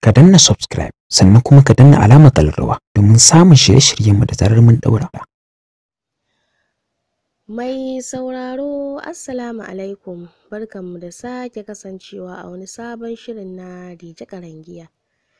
ka danna subscribe sannan kuma ka danna alamar kallarwa domin samun shirye-shiryenmu da zarar mun daura. Mai sauraro Assalamu alaikum barkanmu da sake kasancewa a wani sabon shirin na Dije Karangiya.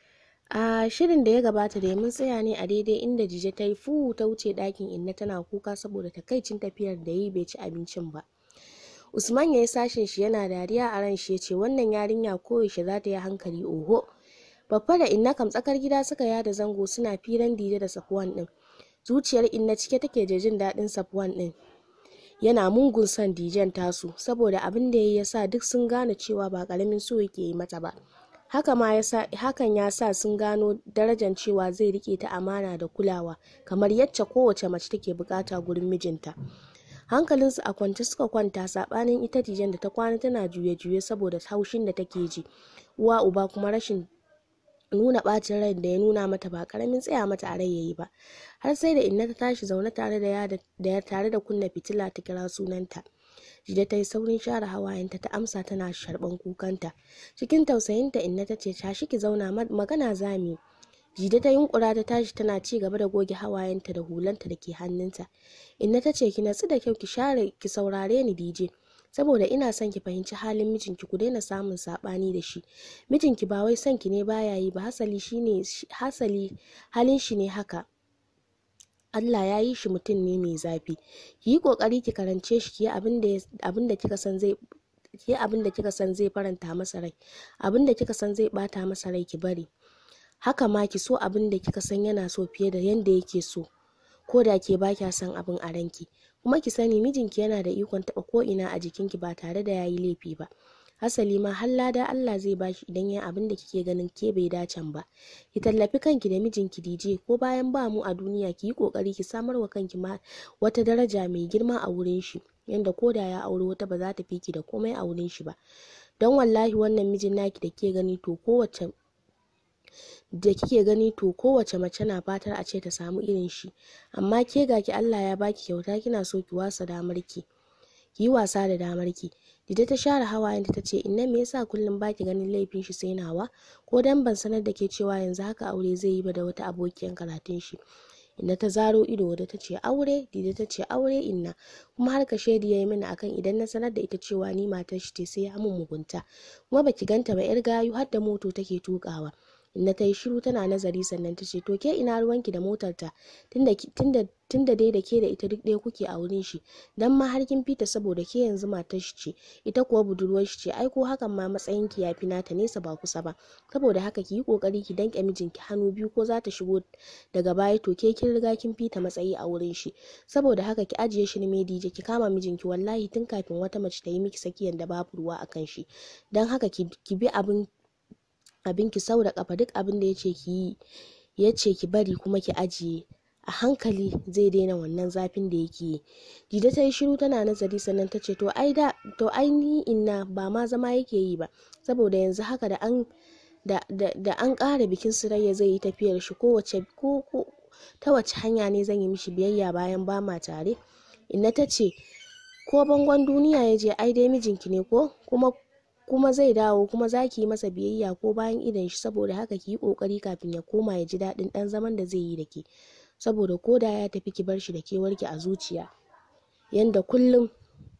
A shirin da ya gabata da mun tsaya ne a daidai inda Dije ta yi fu ta wuce ɗakin inna tana kuka saboda takaicin tafiyar da yi bai ci abincin ba. Usman ya yi sashen shi yana dariya a ran shi ya ce wannan yarinya koyaushe za ta yi hankali oho. Babba da inna kam tsakar gida suka yada zango suna firan Dije da Safwan ɗin. Zuciyar inna cike take da jin daɗin Safwan ɗin. yana mungun son dijen tasu saboda abin da ya sa duk sun gane cewa ba karamin so yake yi mata ba haka ma hakan ya sa sun gano darajar cewa zai rike ta amana da kulawa kamar yacce kowace mace take bukata gurin mijinta hankalinsu a kwance suka kwanta sabanin ita dijen da ta kwana tana juye-juye saboda haushin da take ji uwa uba kuma rashin nuna bacin rai da ya nuna mata ba karamin tsaya mata a rai yayi ba har sai da inna ta tashi zaune tare da ya tare da kunna fitila ta kira sunanta jide ta yi saurin share hawayenta ta amsa tana sharban kukanta cikin tausayinta inna ta ce tashi ki zauna magana zami jide ta yunkura ta tashi tana ci gaba da goge hawayenta da hulanta da ke hannunta inna ta ce ki natsu da kyau ki share ki saurare ni dije saboda ina son ki fahimci halin mijinki ku daina samun sabani da shi mijinki ba wai son ki ne baya yi ba hasali shine hasali halin shi ne haka Allah ya yi shi mutum ne mai zafi ki yi kokari ki karance shi ki yi abin da kika san zai ki abin da kika san zai faranta masa rai abin da kika san zai bata masa rai ki bari haka ma ki so abin da kika san yana so fiye da yanda yake so ko da ke ba kya son abin a ranki kuma ki sani mijinki yana da ikon taɓa ko ina a jikinki ba tare da yayi laifi ba hasali ma har lada Allah zai bashi idan ya abin da kike ganin ke bai dacen ba ki tallafi kanki da mijinki DJ ko bayan ba mu a duniya ki yi kokari ki samar wa kanki ma wata daraja mai girma a wurin shi yanda ko da ya aure wata ba za ta fi ki da komai a wurin shi ba don wallahi wannan mijin naki da ke gani to kowace da kike gani to kowace mace na fatar a ce ta samu irin shi amma ke ga ki Allah ya baki kyauta kina so ki wasa damar ki ki yi wasa da damar ki Dida ta share hawayen ta ce inna me yasa kullum baki ganin laifin shi sai nawa ko dan ban sanar da ke cewa yanzu haka aure zai yi ba da wata abokiyar karatun shi inna ta zaro ido da ta ce aure Dida ta ce aure inna kuma har ka shaidi yayi mini akan idan na sanar da ita cewa ni matar shi ce sai ya mun mugunta kuma baki ganta ba yar gayu har da moto take tukawa inna ta yi shiru tana nazari sannan ta ce to ke ina ruwanki da motar ta tunda dai da ke da ita duk ɗaya kuke a wurin shi dan ma har kin fita saboda ke yanzu matar shi ce ita kuwa budurwar shi ce ai ko hakan ma matsayin ki yafi nata nesa ba kusa ba saboda haka ki yi kokari ki danke mijinki hannu biyu ko za ta shigo daga baya to ke kin riga kin fita matsayi a wurin shi saboda haka ki ajiye shi ne dije ki kama mijinki wallahi tun kafin wata mace ta yi miki sakiyan da babu ruwa akan shi dan haka ki bi abin abin ki sau da kafa duk abin da yace ki yi yace ki bari kuma ki ajiye a hankali zai daina wannan zafin da yake yi jida ta yi shiru tana nazari sannan ta ce to ai da to ai ni inna ba ma zama yake yi ba saboda yanzu haka da an da, da, da an ƙara bikin sirayya zai yi tafiyar shi kowace ko, ko ta wace hanya ne zan yi mishi biyayya bayan ba ma tare inna ta ce ko bangon duniya ya je ai dai mijinki ne ko kuma kuma zai dawo kuma za ki yi masa biyayya ko bayan idon shi saboda haka ki yi kokari kafin ya koma ya ji daɗin ɗan zaman da zai yi da ke saboda ko da ya tafi ki bar shi da kewarki a zuciya yanda kullum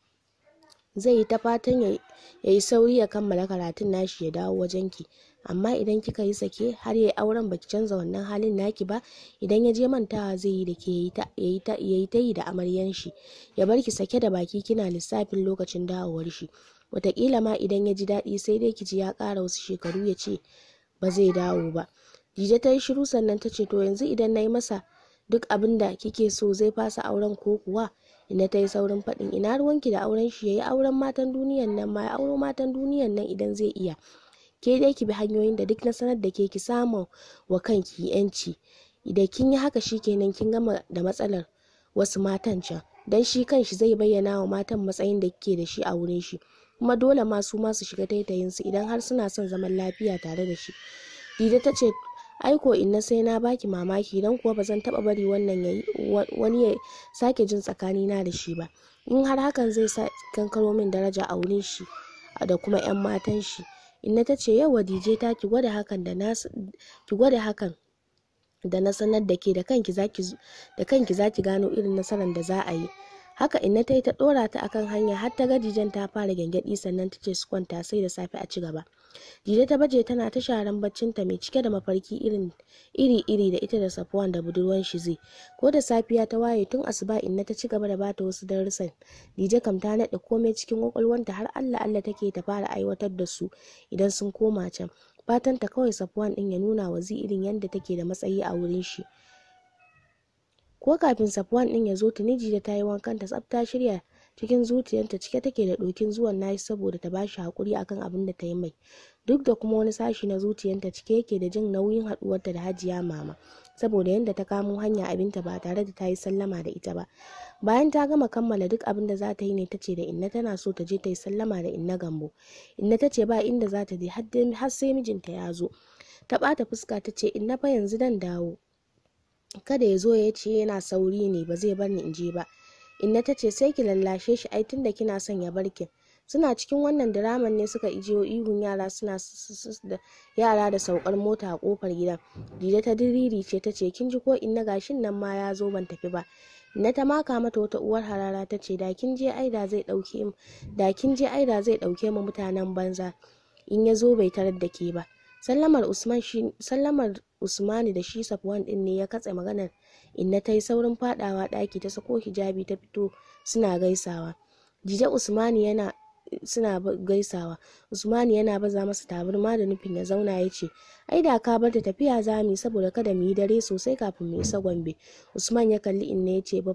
zai yi ta fatan ya yi sauri ya kammala karatun nashi ya dawo wajen ki amma idan kika yi sake har ya yi auren baki canza wannan halin naki ba idan ya je mantawa zai yi da ke ya yi ta yi da amaryan shi ya bar ki sake da baki kina lissafin lokacin dawowar shi wataƙila ma idan ya ji daɗi sai dai ki ji ya ƙara wasu shekaru ya ce ba zai dawo ba jije ta yi shiru sannan ta ce to yanzu idan na yi masa duk abin da kike so zai fasa auren ko kuwa ina ta yi saurin faɗin ina ruwanki da auren shi ya yi auren matan duniyan nan ma ya auro matan duniyan nan idan zai iya ke dai ki bi hanyoyin da duk na sanar da ke ki samu wa kanki yanci idan kin yi haka shikenan kin gama da matsalar wasu matan can dan shi kanshi zai bayyana wa matan matsayin da kike da shi a wurin shi kuma dole ma su ma su shiga taitayin su idan har suna son zaman lafiya tare da shi dida ta ce aiko inna sai na baki mamaki dan kuwa ba zan taba bari wannan yayi wani ya sake jin tsakanina da shi ba in har hakan zai sa kankaro min daraja a wurin shi da kuma yan matan shi inna ta ce yau dije ta ki gwada hakan da na ki gwada hakan da na sanar da ke da kanki zaki da kanki zaki gano irin nasarar da za a yi haka inna ta yi ta dora ta akan hanya har ta ga dijen ta fara gyangyaɗi sannan ta ce su kwanta sai da safe a ci gaba Dije ta baje tana ta sharan baccinta mai cike da mafarki irin iri-iri da ita da Safwan da budurwan shi zai. Ko da safiya ta waye tun asuba inna ta ci gaba da bata wasu darussan. Dije kam ta naɗe komai cikin kwakwalwanta har Allah Allah take ta fara aiwatar da su idan sun koma can. Fatan ta kawai Safwan din ya nuna wa irin yadda take da matsayi a wurin shi. Ko kafin Safwan din ya zo tuni Dije ta yi wankan ta tsafta shirya cikin zuciyarta cike take da ɗokin zuwan nashi saboda ta bashi haƙuri akan abin da ta yi mai duk da kuma wani sashi na zuciyarta cike yake da jin nauyin haɗuwarta da hajiya mama saboda yadda ta kamo hanya abinta ba tare da ta yi sallama da ita ba bayan ta gama kammala duk abin da za ta yi ne ta ce da inna tana so ta je ta yi sallama da inna gambo inna ta ce ba inda za ta je har sai mijinta ya zo ta ɓata fuska ta ce inna fa yanzu dan dawo kada ya zo ya ce yana sauri ne ba zai bar ni in je ba inna ta ce sai ki lallashe shi ai tunda kina son ya barki suna cikin wannan diraman ne suka ijiyo ihun yara suna da yara da saukar mota a kofar gidan dida ta diriri ce ta ce kin ji ko inna gashin nan ma ya zo ban tafi ba inna ta maka mata wata uwar harara ta ce da kin je aida zai dauke da kin je aida zai dauke mu mutanen banza in ya zo bai tarar da ke ba sallamar usman shi sallamar usmani da shi safwan din ne ya katse maganar inna ta yi saurin fadawa daki ta sako hijabi ta fito suna gaisawa jije usmani yana suna gaisawa usmani yana baza masa tabarma da nufin ya zauna ya ce ai da ka bar ta tafiya za mu saboda kada mu yi dare sosai kafin mu isa gombe usman ya kalli inna ya ce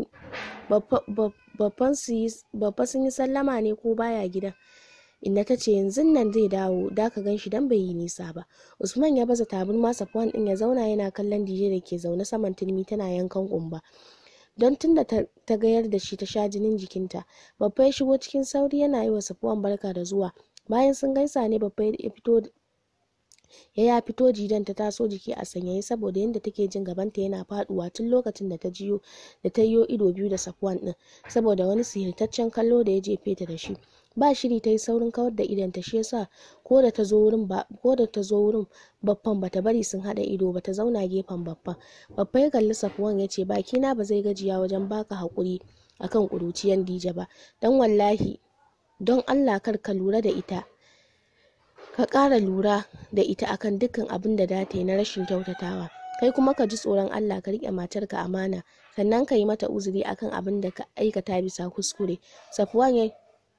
babban sun yi sallama ne ko baya gidan inna ta ce yanzu nan zai dawo da ka gan shi dan bai yi nisa ba usman ya baza tabarma safwan din ya zauna yana kallon dije da ke zaune saman turmi tana yankan kumba don tunda ta gayar da shi ta sha jinin jikinta babba ya shigo cikin sauri yana yi wa safuwan barka da zuwa bayan sun gaisa ne babba ya fito ya ya fito jidan ta taso jiki a sanyaye saboda yadda take jin gabanta yana faduwa tun lokacin da ta jiyo da ta yiwo ido biyu da safuwan din saboda wani sihirtaccen kallo da ya jefe ta da shi ba shiri ta yi saurin kawar da idon ta shi yasa ko da ta zo wurin ba ko da ta zo wurin baffan bata bari sun hada ido ba ta zauna gefen baffan babba ya kalli safuwan ya ce baki na ba zai gajiya wajen baka hakuri akan kuruciyan dija ba dan wallahi don Allah kar ka lura da ita ka ƙara lura da ita akan dukkan abin da da ta yi na rashin kyautatawa kai kuma ka ji tsoron Allah ka riƙe matarka amana sannan ka yi mata uzuri akan abin da ka aikata bisa kuskure safuwan ya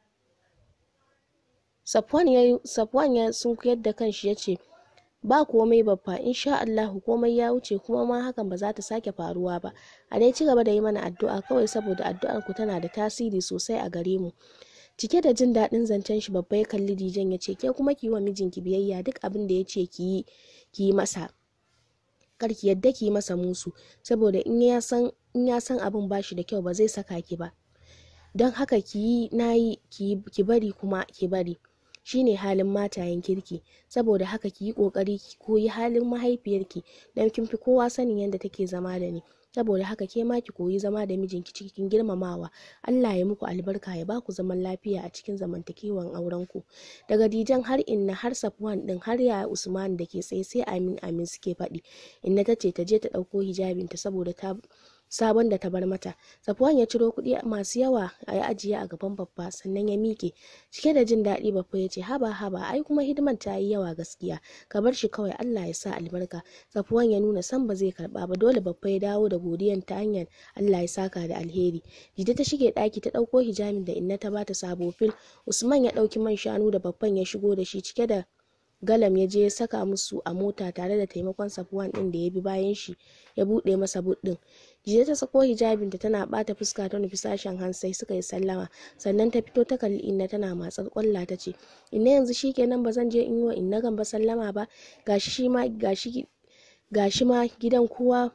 Safwan ya sunkuyar da kanshi ya ce, Ba komai babba, insha Allahu komai ya wuce kuma ma hakan ba za ta sake faruwa ba. A dai ci gaba da yi mana addu'a kawai saboda addu'ar ku tana da tasiri sosai a gare mu. Cike da jin daɗin zancen shi babba ya kalli Dijan ya ce, Ke kuma ki yi wa mijinki biyayya duk abin da ya ce ki yi, ki yi masa. Kar ki yadda ki yi masa musu, saboda in ya san in ya san abin ba shi da kyau ba zai saka ki ba. Don haka ki yi na yi ki bari kuma ki bari. shine halin matayen kirki saboda haka ki yi kokari ki koyi halin mahaifiyarki don kin fi kowa sanin yadda take zama da ni saboda haka ke ma ki koyi zama da mijinki cikin girmamawa Allah ya muku albarka ya baku zaman lafiya a cikin zamantakewan auren ku daga dijan har inna har safwan din har ya usman da ke tsaye sai amin amin suke faɗi inna ta ce ta je ta ɗauko hijabinta saboda ta sabon da ta bar mata safuwan ya ciro kuɗi masu yawa a yi ajiye a gaban babba sannan ya miƙe cike da jin daɗi babba ya ce haba haba ai kuma hidiman ta yi yawa gaskiya ka bar shi kawai allah ya sa albarka safuwan ya nuna san ba zai karɓa ba dole babba ya dawo da godiyan ta hanyar allah ya saka da alheri jide ta shige ɗaki ta ɗauko hijabin da inna ta bata sabo fil usman ya ɗauki man shanu da babban ya shigo da shi cike da galam ya je ya saka musu a mota tare da taimakon safuwan ɗin da ya bi bayan shi ya buɗe masa bud ɗin jiya ta sako hijabinta tana bata fuska ta nufi sashen hansai suka yi sallama sannan ta fito ta kalli inna tana matsar kwalla ta ce inna yanzu shikenan ba zan je in yi wa inna gamba sallama ba gashi shi ma gashi gashi ma gidan kowa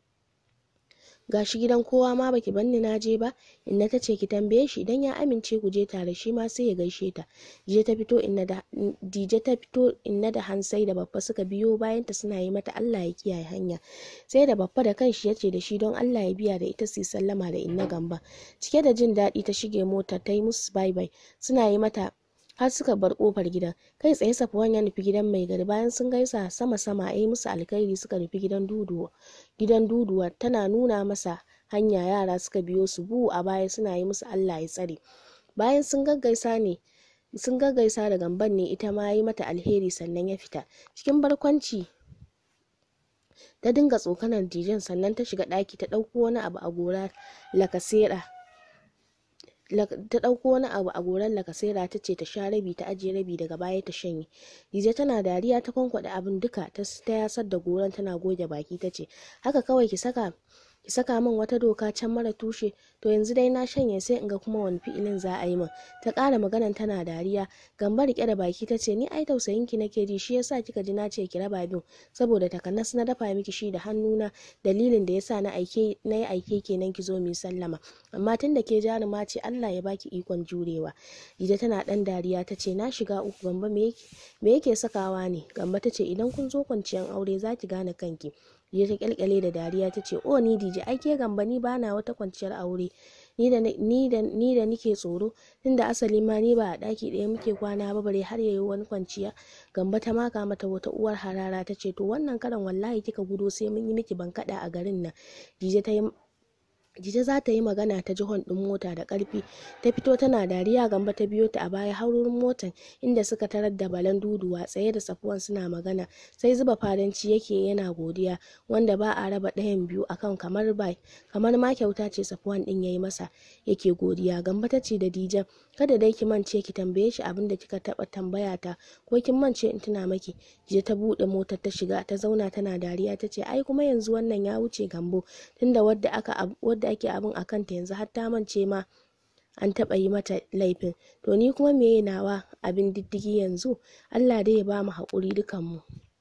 gashi gidan kowa ma baki banni na je ba inna ta ce ki tambaye shi idan ya amince ku je tare shi ma sai ya gaishe ta je ta fito inna da dije ta fito inna da hansai da babba suka biyo bayan ta suna yi mata Allah ya kiyaye hanya sai da babba da kanshi ya ce da shi don Allah ya biya da ita su yi sallama da inna gamba cike da jin daɗi ta shige mota ta yi musu bye bye suna yi mata har suka bar kofar gidan kai tsaye safuwan ya nufi gidan mai gari bayan sun gaisa sama sama a yi musu alkhairi suka nufi gidan duduwa gidan duduwa tana nuna masa hanya yara suka biyo su bu a baya suna yi musu allah ya tsare bayan sun gaggaisa ne sun gaggaisa da gamban ne ita ma yi mata alheri sannan ya fita cikin barkwanci ta dinga tsokanar dijen sannan ta shiga ɗaki ta ɗauko wani abu a gora lakasera ta ɗauko wani abu a goran lakasera ta ce ta sha rabi ta ajiye rabi daga baya ta shanye dije tana dariya ta kwankwaɗe abin duka ta yasar da goran tana goge baki ta ce haka kawai ki saka ki saka min wata doka can mara tushe to yanzu dai na shanye sai in ga kuma wani fi'ilin za a yi min ta ƙara maganan tana dariya gamba rike da baki ta ce ni ai tausayin ki nake ji shi yasa kika ji na ce ki raba bin saboda takanas na dafa miki shi da hannuna dalilin da yasa na aike na yi aike kenan ki zo mu sallama amma tun da ke jaruma ce Allah ya baki ikon jurewa Dije tana dan dariya ta ce na shiga uku gamba me yake sakawa ne gamba ta ce idan kun zo kwanciyan aure za ki gane kanki ya ta kyalkyale da dariya ta ce o ni dije ai ke gamba ni bana wata kwanciyar aure ni da ni da ni da nike tsoro tunda asali ma ni ba a daki ɗaya muke kwana ba bare har yayi wani kwanciya gamba ta maka mata wata uwar harara ta ce to wannan karan wallahi kika gudo sai mun yi miki bankada a garin nan dije ta yi Jije za ta yi magana ta jihon ɗin mota da ƙarfi ta fito tana dariya gamba ta biyo ta a baya har wurin motan inda suka tarar da balan duduwa tsaye da safuwan suna magana sai zuba fadanci yake yana godiya wanda ba a raba ɗayan biyu akan kamar ba kamar ma kyauta ce safuwan ɗin yayi masa yake godiya gamba ta ce da dijan kada dai ki mance ki tambaye shi abin da kika taɓa tambaya ta ko kin mance in tuna maki Jije ta buɗe motar ta shiga ta zauna tana dariya ta ce ai kuma yanzu wannan ya wuce gambo tunda wadda aka wadda da ake abin a kanta yanzu har ta mance ma an taɓa yi mata laifin to ni kuma meye nawa abin diddigi yanzu allah dai ya ba mu haƙuri dukanmu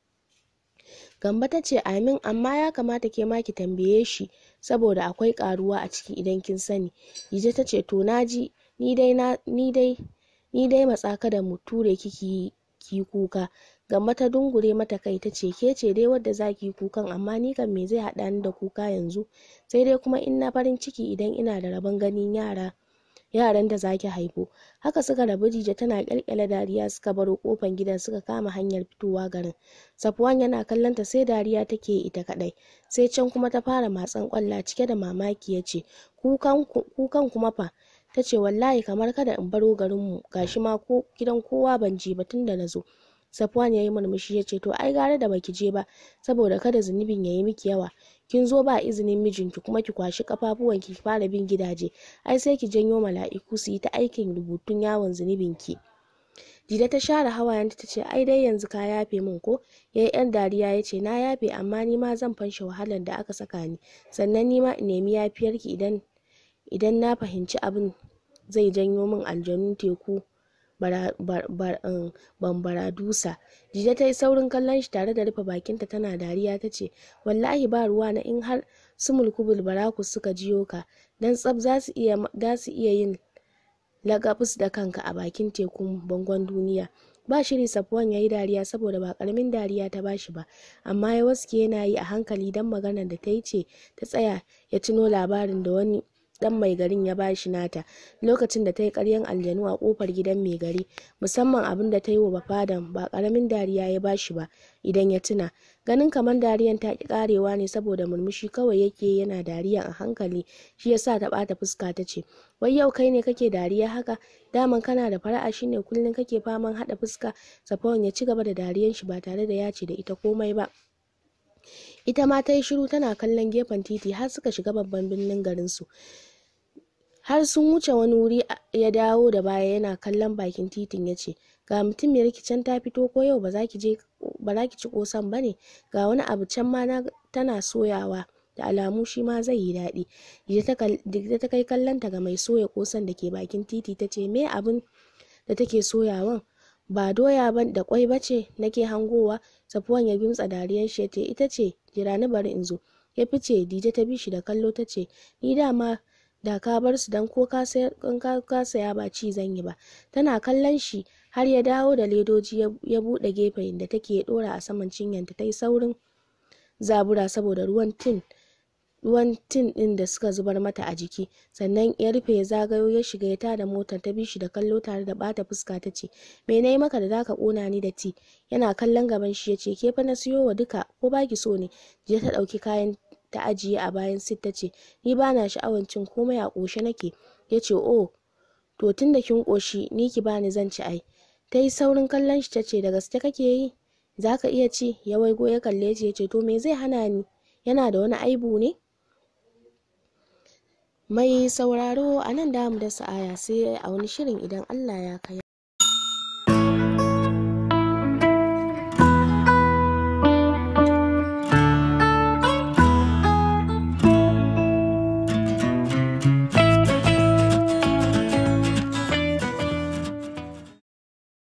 gamba ta ce amin amma ya kamata ke ma ki tambaye shi saboda akwai ƙaruwa a ciki idan kin sani Dije ta ce to naji ni dai ni dai ni dai matsa kada mu ture kiki ki kuka Gamma ta dungure mata kai ta ce ke ce dai wadda za ki yi kukan amma ni kan me zai haɗa ni da kuka yanzu sai dai kuma in na farin ciki idan ina da rabon ganin yara yaran da zaki haifo haka suka rabu jije tana kyalkyala dariya suka baro kofan gidan suka kama hanyar fitowa garin safwan yana kallon ta sai dariya take ita kadai sai can kuma ta fara matsan kwalla cike da mamaki ya ce kukan kuma fa ta ce wallahi kamar kada in baro garinmu gashi ma ko gidan kowa ban je ba tun da na zo Safwan ya yi murmushi ya ce to ai gara da baki je ba saboda kada zunubin ya yi miki yawa kin zo ba izinin mijinki kuma ki kwashi kafafuwan ki fara bin gidaje ai sai ki janyo mala'iku su yi ta aikin rubutun yawon zunubin ki Dida ta share hawayenta ta ce ai dai yanzu ka yafe min ko yayi yan dariya ya ce na yafe amma ni ma zan fanshe wahalar da aka saka ni sannan ni ma in nemi yafiyarki idan idan na fahimci abin zai janyo min aljanun teku bambaradusa jije ta yi saurin kallon shi tare da rufe bakinta tana dariya ta ce wallahi ba ruwa na in har su mulkubul barakus suka jiyo ka dan tsab za su iya yin lagabus da kanka a bakin tekun bangon duniya ba shiri safuwan ya yi dariya saboda ba karamin dariya ta bashi ba amma ya waske yana yi a hankali don maganar da ta yi ce ta tsaya ya tuno labarin da wani dan mai garin ya bashi nata lokacin da ta yi karyan aljanu a kofar gidan mai gari musamman abin da ta yi wa bafadan ba karamin dariya ya bashi ba idan ya tuna ganin kamar dariyan ta ki karewa ne saboda murmushi kawai yake yana dariya a hankali shi yasa ta bata fuska ta ce wai yau kai ne kake dariya haka daman kana da fara'a shine kullum kake faman hada fuska safwan ya ci gaba da dariyan shi ba tare da ya ce da ita komai ba ita ma ta yi shiru tana kallon gefen titi har suka shiga babban birnin garinsu har sun wuce wani wuri ya dawo da baya yana kallon bakin titin ya ce ga mutum mai can ta fito ko yau ba za ki je ba za ki ci kosan ba ne ga wani abu can ma na tana soyawa da alamu shi ma zai yi daɗi da ta kai kallonta ga mai soya kosan da ke bakin titi ta ce me abin da take soyawan ba doya ba da kwai ba ce nake hangowa safuwan ya gimtsa dariyar shi ta ita ce jira ni bari in zo ya fice dije ta bi shi da kallo ta ce ni dama da ka bar su dan ko ka saya ba ci zan yi ba tana kallon shi har ya dawo da ledoji ya bude gefen da take dora a saman cinyanta ta yi saurin zabura saboda ruwan tin ruwan tin ɗin da suka zubar mata a jiki sannan ya rufe ya zagayo ya shiga ya tada motar ta bi shi da kallo tare da bata fuska ta ce me na yi maka da zaka kona ni da ti yana kallon gaban shi ya ce ke fa na siyo wa duka ko baki so ne je ta ɗauki kayan ta ajiye a bayan sit ta ce ni bana sha'awan cin komai a ƙoshe nake ya ce oh to tun da kin ƙoshi ni ki bani zan ci ai ta yi saurin kallon shi ta ce da gaske kake yi za ka iya ci ya waigo ya kalle shi ya ce to me zai hana ni yana da wani aibu ne mai sauraro a nan damu da sa'aya sai a wani shirin idan allah ya kai